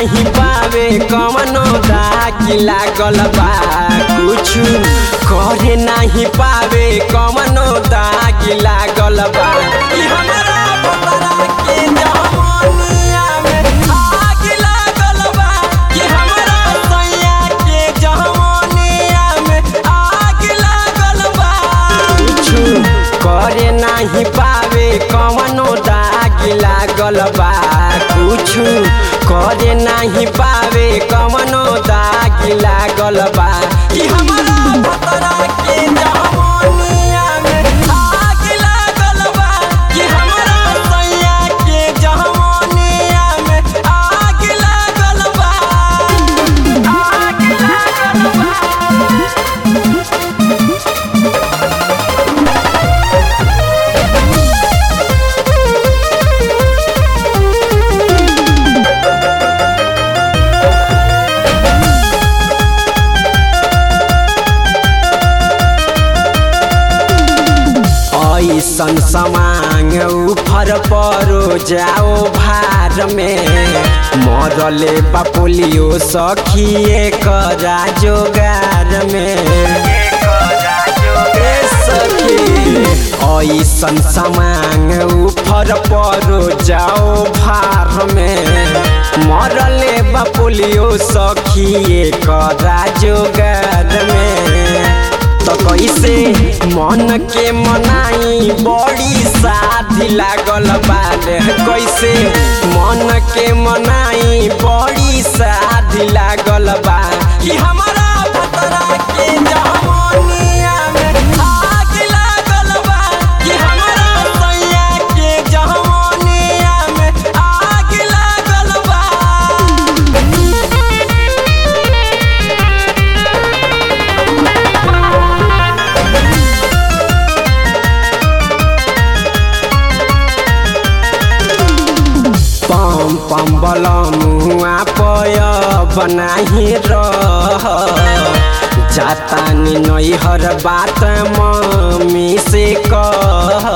नाही पावे कवनो दागी लागल बा कुछु करे नाही पावे कवनो दागी लागल बा कि हमरा पतरा के जवनिया में आग लागल बा कि हमरा सैया के जवनिया में आग लागल बा कुछु करे नाही पावे कवनो दाग लागल बा कुछु करे नाही पावे कवनो दाग लागल बा कि हमरा पतरा के जवनिया में आग लागल बा कि हमरा सैया के जवनिया में आग लागल बा आग लागल बा ऐसन समांग उफर परो जाओ भार में मरले बापुलियो सखिए करा जोगार में ए सखी ऐसन समांग उफर परो जाओ भार में मरले बापुलियो सखिए करा जोगार में तो कैसे मन के मनाई बड़ी शादी लागल बाले कैसे मन के मनाई बड़ी शादी लागल बा कि हमारा भतरा के जवनिया में आग लागल बा कि हमारा सैया के जवनिया में आग लागल बा पम पम बलमुआ पय बनाही रह जातानी नैहर बात मम्मी से कह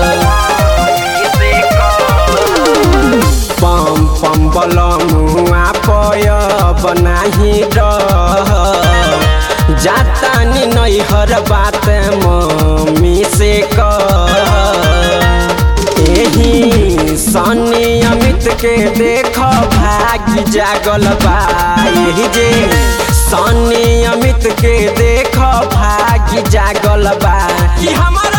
पम पम बलमुआ पय बनाही रह जातानी नैहर बात मम्मी से कह एही सनी अमित के देख भागी जागल बा यही जे सनी अमित के देख भागी जागल बा कि हमारा